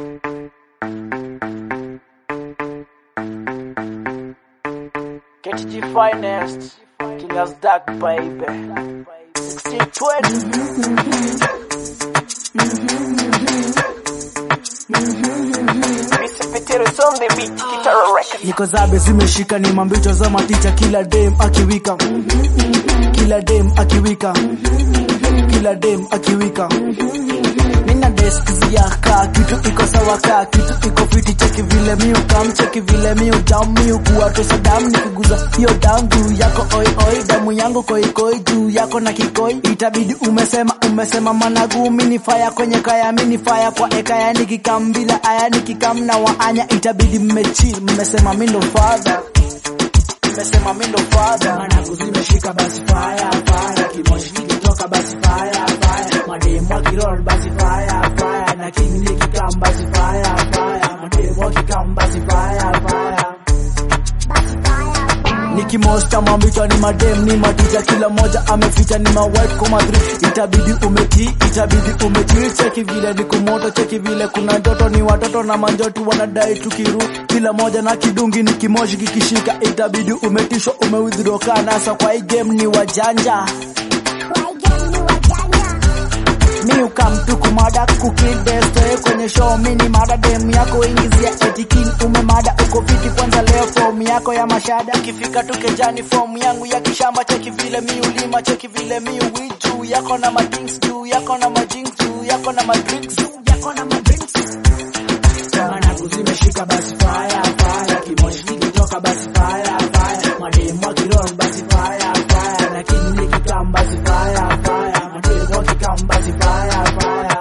KTG Finest, King's Dark Baby, 1620. Mr. Peter is on the beat, guitar record. niko zabe zimeshika ni mambicho za maticha kila dem akiwika kila dem akiwika kila dem akiwika nina desk ziyaka kitu iko sawa ka kitu iko fiti cheki vile miu kam cheki vile miu jam miu kuwa tosa dam nikiguza hiyo dam juu yako oi oi damu yangu koi koi juu yako na kikoi itabidi umesema umesema managu mini faya kwenye kaya mini faya kwa ekaya nikikam bila aya nikikam na waanya itabidi mmechi mmesema mindo father mmesema mindo father managu zimeshika basi fire fire kimoshi kikitoka basi fire fire mademu akirol basi fire fire na king nikikam basi fire fire mademu akikam basi fire fire nikimosta mambicha ni madem ni matija kila moja ameficha ni mawhite kwa madri itabidi umeti itabidi umeti cheki vile ni kumoto cheki vile kuna joto ni watoto na manjoti wanadai tukiru kila moja na kidungi ni kimoshi kikishika itabidi umetishwa umewidhroka nasa kwa hii game ni wajanja mi ukamtu kumada kukidestoe kwenye show mini mada dem yako ingizia etikin umemada uko fiti kwanza leo fomu yako ya mashada ikifika tu kejani fomu yangu ya kishamba cheki vile mi ulima cheki vile mi uwi juu yako na madrinks juu yako na majinks juu yako na madrinks juu yako na madrinks managu zimeshika basi fire fire kimoshi kikitoka basi fire fire mademu akirol basi fire fire na king nikikam basi fire fire mademu akikam basi fire fire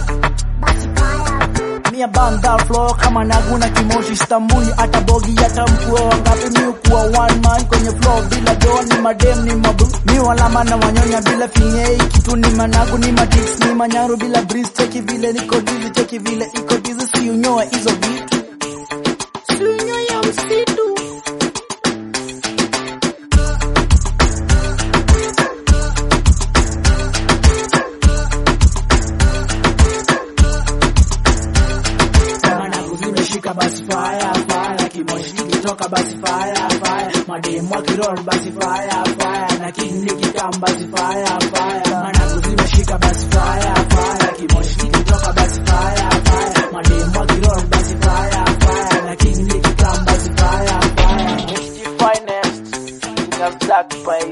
mia banda flow kama nagu na kimoshi stambui hata bogi hata mkua wangapi mi ukuwa one man kwenye flow bila doa ni madem ni mabu mi walama na wanyonya bila finyei kitu ni managu ni matix ni manyaru bila breeze cheki vile niko dizi cheki vile iko dizi si unyoa hizo vitu si unyoa ya msitu managu zimeshika basi fire fire kimoshi kikitoka basi fire fire mademu akirol basi fire fire na king nikikam basi fire fire managu zimeshika basi fire fire kimoshi kikitoka basi fire fire mademu akirol basi fire fire na king nikikam basi fire fire KTG Finest, King's Dark Baby.